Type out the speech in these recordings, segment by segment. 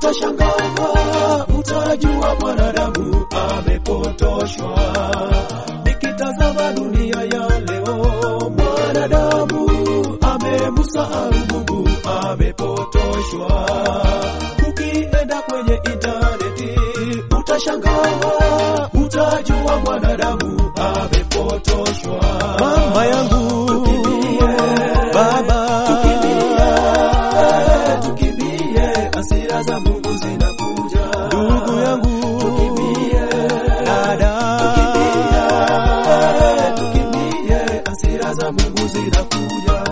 utashangaa, utajua mwanadamu amepotoshwa. Nikitazama dunia ya leo, mwanadamu amemsahau Mungu, amepotoshwa. Ukienda kwenye intaneti utashangaa, utajua mwanadamu amepotoshwa. Mama yangu, Tukimbie, baba, tukimbie, tukimbie, hasira za Mungu zinakuja. ndugu yangu, Tukimbie, dada, tukimbie, tukimbie, hasira za Mungu zinakuja.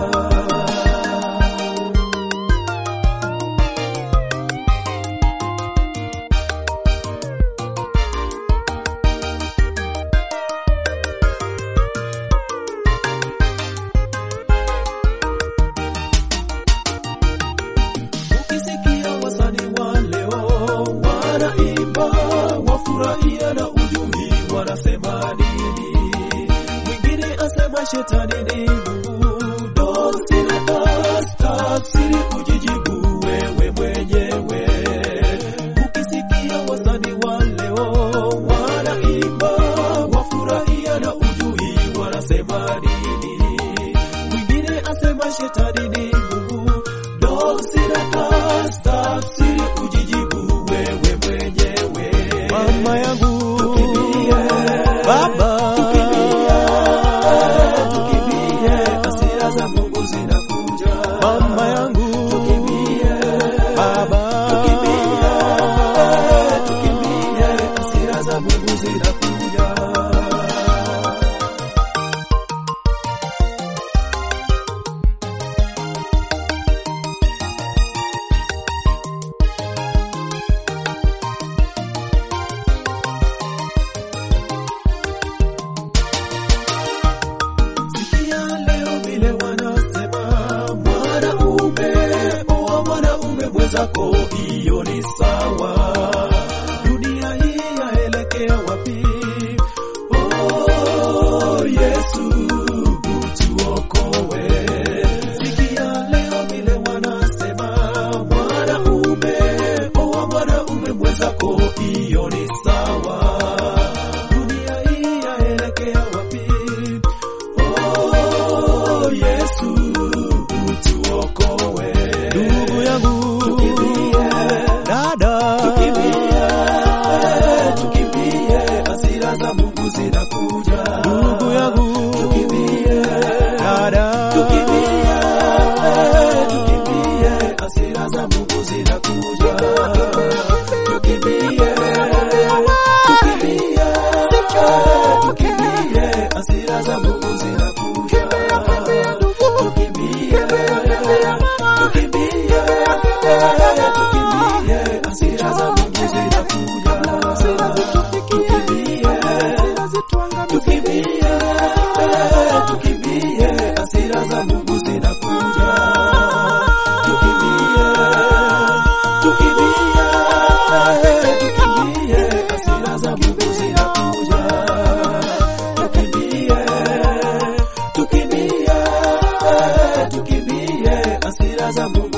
Ukisikia wasanii wa leo wanaimba, wafurahia na ujumbe wanasema nini? Mwingine asema shetani ni Mungu, dosireka tafsiri ujijibu wewe mwenyewe. Ukisikia wasanii wa leo wanaimba, wafurahia na ujui wanasema nini? Mwingine asema shetani ni Mungu, dosireka tafsiri ujijibu wewe mwenyewe. mama yangu, Tukimbie, baba, tukimbie, hasira za Mungu zinakuja. mama yangu, Tukimbie, baba, tukimbie, tukimbie, hasira za Mungu zinakuja. Sikia leo vile wanasema mwanaume oa mwanaume mwenzako, hiyo ni sawa. Dunia hii yaelekea wapi? Oh, Yesu utuokoe. Sikia leo vile wanasema mwanaume oa mwanaume mwenzako, hiyo ni sawa. Dunia hii yaelekea wapi? Oh, Yesu utuokoe. ndugu yangu, Tukimbie, dada, tukimbie, tukimbie, hasira za Mungu zinakuja. ndugu yangu, Tukimbie, dada, tukimbie, tukimbie, hasira za Mungu zinakuja. Tukimbie, tukimbie, tukimbie, hasira za Mungu zinakuja. Tukimbie, tukimbie, tukimbie, hasira za Mungu zinakuja. Tukimbie, tukimbie, tukimbie, hasira za Mungu zinakuja. Tukimbie, tukimbie, tukimbie, hasira za Mungu zinakuja. Tukimbie, tukimbie, tukimbie, hasira za Mungu